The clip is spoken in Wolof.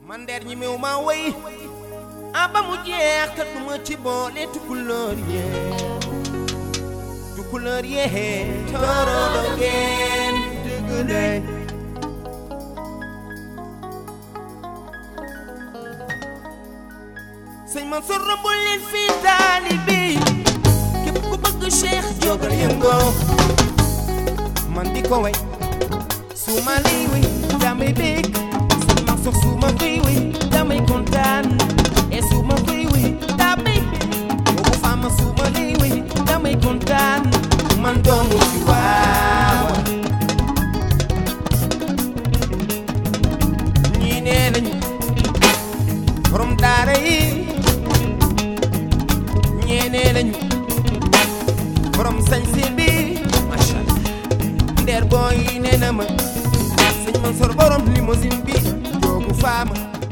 man der ñi mew ma woy a ba mu jeex te duma ci boole tukulóor yee tukulóor yee tooroo ngeen dëgg de sëñ Mansour rombul leen fii taalibe képp ku bëgg Cheikh jógal yëngoo man di ko way su ma lii wi damay bég sëñ Mansour su ma koy wi damay kontaan et su ma koy wi damay bég boobu fama su ma lii wi damay kontaan man doomu ci waaw ñii nee nañu borom daara yi ñeenee nañu borom sañse bi macha allah ndeer booy nee na ma sëñ Mansour borom limousine bi joogu faama